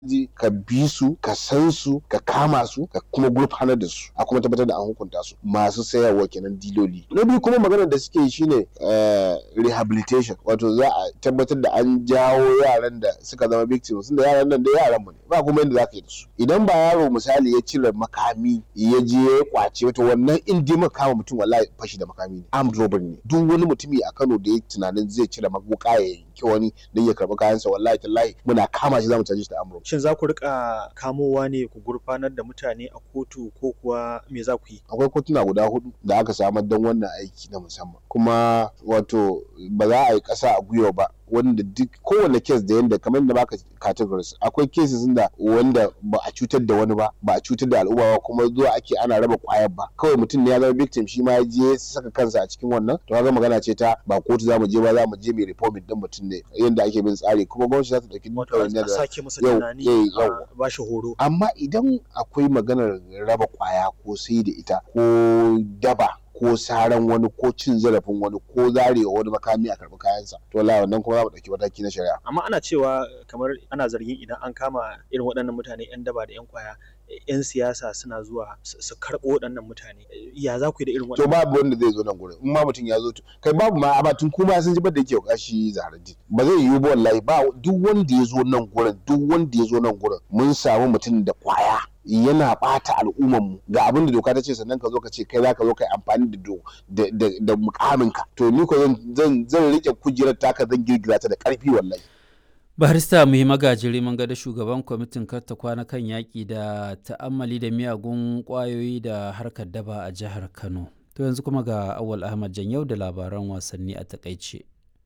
ji ka bi su ka san su ka kama su ka kuma gurfanar da su a kuma tabbatar da an hukunta su masu sayarwa kenan diloli na biyu kuma maganar da suke shine rehabilitation wato za a tabbatar da an jawo yaran da suka zama victims da yaran nan da yaran mu ne ba kuma yadda zaka yi da su idan ba yaro misali ya cire makami ya je ya kwace wato wannan in dai maka kama mutum wallahi fashi da makami ne armed robbery ne duk wani mutumi a Kano da ya tunanin zai cire maguka ya yanki wani don ya karɓi kayansa wallahi tallahi muna kama shi zamu caje shi da armed robbery Shin za ku rika kamowa ne ku gurfanar da mutane a kotu ko kuwa me za ku yi? akwai kotuna guda hudu da aka samar don wannan aiki na musamman kuma wato ba za a yi ƙasa a gwiwa ba wanda duk kowane kes da yanda kamar da baka categories akwai cases da wanda ba a cutar da wani ba ba a cutar da al'umma ba kuma zuwa ake ana raba kwayar ba kawai mutum ne ya zama victim shi ma ya je saka kansa a cikin wannan to kaga magana ce ta ba kotu za mu je ba za mu je mai reforming din mutum ne yanda ake bin tsari kuma gwamnati za ta dauki Wato a sake masa yau- tunani eh, a yau. ba shi horo. amma idan akwai maganar raba kwaya ko sai da ita ko daba ko saran wani ko cin zarafin wani ko zarewa wani makami a karɓi kayansa to wallahi wannan kuma za mu ɗauki mataki na shari'a Amma ana cewa kamar ana zargin idan an kama irin waɗannan mutane 'yan daba da 'yan kwaya 'yan siyasa suna zuwa su su karɓo waɗannan mutane. Ya za ku yi da irin to waɗannan? babu wanda zai zo nan gurin in ma mutum ya zo to kai babu ma a tun kuma sun ji da yake kashi zaharaddin ba zai yiwu ba wallahi ba duk wanda ya zo nan gurin duk wanda ya zo nan gurin mun samu mutum da kwaya yana bata al'umman mu ga abin da doka ta ce sannan ka zo ka ce kai za ka zo ka yi amfani da do da da, da mukaminka to ni ko zan zan zan rike kujerar taka zan girgiza ta da karfi wallahi barista muhi magajiri mun ga da shugaban kwamitin karta kwana kan yaƙi da ta'ammali da miyagun ƙwayoyi da harkar daba a jihar kano to yanzu kuma ga awal ahmad yau da labaran wasanni a takaice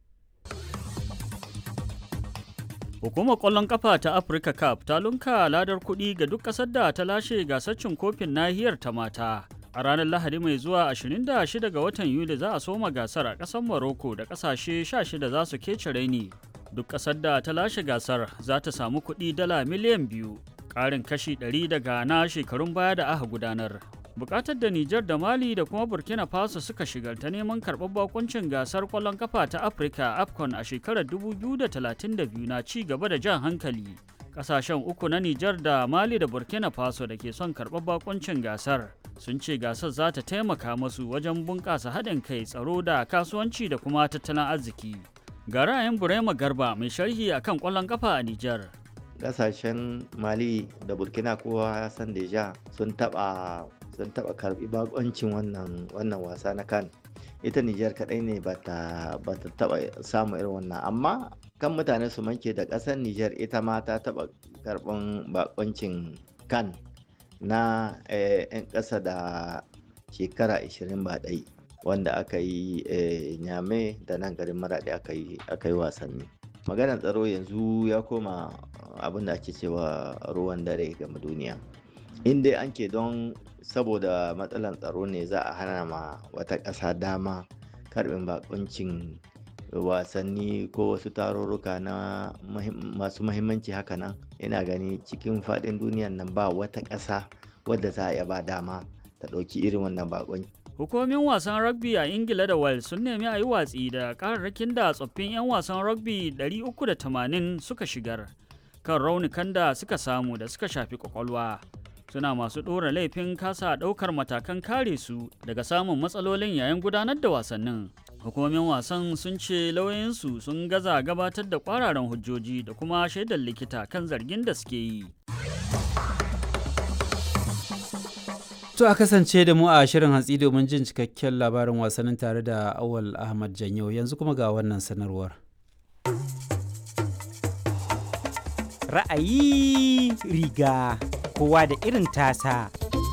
Hukumar ƙwallon ƙafa ta Africa Cup ta lunka ladar kuɗi ga duk ƙasar da ta lashe gasar cin kofin nahiyar ta mata. A ranar Lahadi mai zuwa 26 ga watan Yuli za a soma gasar a ƙasar Morocco da ƙasashe 16 za su kece raini. Duk ƙasar da ta lashe gasar za ta samu kuɗi dala miliyan biyu, ƙarin kashi 100 daga na shekarun baya da aka gudanar. Bukatar da Nijar da Mali da kuma Burkina Faso suka shigar ta neman karɓar bakuncin gasar ƙwallon kafa ta Afirka AFCON a shekarar 2032 na ci gaba da jan hankali. Ƙasashen uku na Nijar da Mali da Burkina Faso da ke son karɓar bakuncin gasar sun ce gasar za ta taimaka masu wajen bunƙasa haɗin kai tsaro da kasuwanci da kuma tattalin arziki. Ga ra'ayin Burema Garba mai sharhi akan ƙwallon kafa a Nijar. kasashen mali da burkina kowa ya san deja sun taba sun taba karbi bakoncin wannan wannan wasa na kan ita nijar kadai ne ba ta taba samu irin wannan amma kan mutane su manke da kasar nijar ita ma ta taba karban bakoncin kan na 'yan ƙasa da shekara 20 ba ɗai wanda aka yi nyame da nan garin maraɗi aka yi wasanni maganar tsaro yanzu ya koma abin da ake cewa ruwan dare game duniya in dai an ke don saboda matsalar tsaro ne za a hana ma wata ƙasa dama karbin bakuncin wasanni ko wasu tarurruka na masu mahimmanci haka nan ina gani cikin faɗin duniyan nan ba wata ƙasa wadda za a iya ba dama ta ɗauki irin wannan bakunci Hukumomin wasan rugby a Ingila da Wales sun nemi a yi watsi da kararrakin da tsoffin 'yan wasan rugby 380 suka shigar kan raunukan da suka samu da suka shafi kwakwalwa. Suna masu ɗora laifin kasa ɗaukar matakan kare su daga samun matsalolin yayin gudanar da wasannin. Hukumomin wasan sun ce lauyoyinsu sun gaza gabatar da kwararan hujjoji da kuma shaidar likita kan zargin da suke yi. To a kasance da mu a shirin hantsi domin jin cikakken labarin wasannin tare da Awal Ahmad Janyo yanzu kuma ga wannan sanarwar. Ra'ayi riga kowa da irin tasa.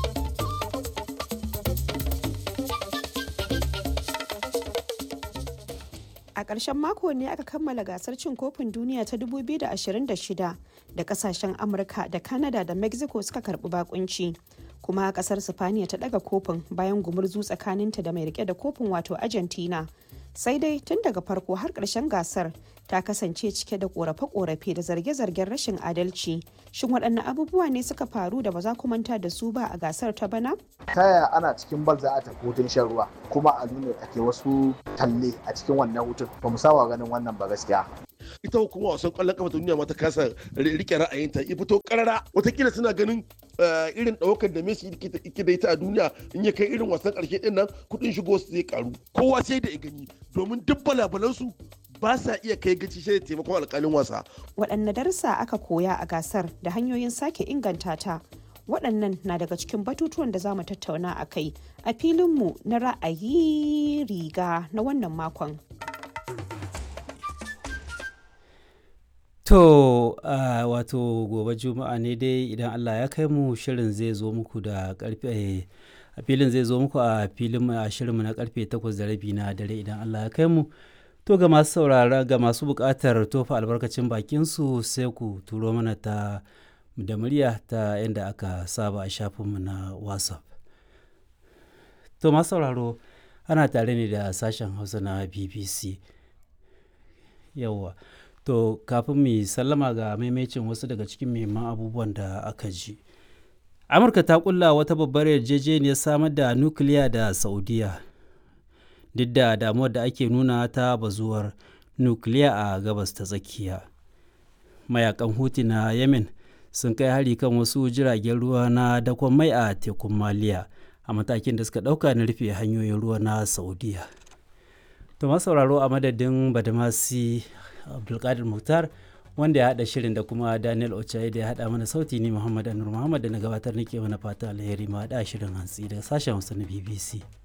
A ƙarshen mako ne aka kammala gasar cin kofin duniya ta 2026 da kasashen Amurka da Canada da Mexico suka karɓi bakunci. kuma kasar sifaniya ta daga kofin bayan gumurzu tsakaninta da mai rike da kofin wato argentina sai dai tun daga farko har ƙarshen gasar ta kasance cike da korafe-korafe da zarge-zargen rashin adalci shin waɗanne abubuwa ne suka faru da ba za ku manta da su ba a gasar ta bana ta yaya ana cikin bal za a tafi hutun shan ruwa kuma a nuna ake wasu talle a cikin wannan hutun ba mu saba ganin wannan ba gaskiya ita hukumar wasan kwallon kafa ta duniya ma ta kasa rike ra'ayinta ya fito karara watakila suna ganin irin ɗaukar da Messi yake da ita a duniya in ya kai irin wasan ƙarshe ɗin nan kuɗin shigo su zai karu kowa sai da ya gani domin duk balabalansu ba sa iya kai gaci shi da taimakon alƙalin wasa. Waɗanne darussa aka koya a gasar da hanyoyin sake inganta ta waɗannan na daga cikin batutuwan da za mu tattauna a kai a filinmu na ra'ayi riga na wannan makon. To uh, wato gobe juma'a ne dai idan Allah ya kai mu shirin zai zo muku da karfe a filin zai zo muku a filin a shirinmu na karfe 8 da rabi na dare idan Allah ya kai mu to ga masu saurara ga masu buƙatar tofa albarkacin bakin su sai ku turo mana ta da murya ta yadda aka saba a shafinmu na whatsapp to masu sauraro ana tare ne da sashen hausa na bbc yawwa to kafin mu sallama ga maimacin wasu daga cikin muhimman abubuwan da aka ji amurka ta kulla wata babbar yarjejeniyar samar da nukiliya da saudiya duk da damuwar da ake nuna ta bazuwar nukiliya a gabas ta tsakiya mayakan huti na yemen sun kai hari kan wasu jiragen ruwa na dakon mai a tekun maliya a matakin da suka dauka na rufe hanyoyin ruwa na saudiya to sauraro a madadin badamasi abdulkadir muktar wanda ya haɗa shirin da kuma daniel ochaye da ya haɗa mana sauti ni muhammad anur muhammad da na gabatar nake mana fata alheri ma haɗa shirin hantsi daga sashen hausa na bbc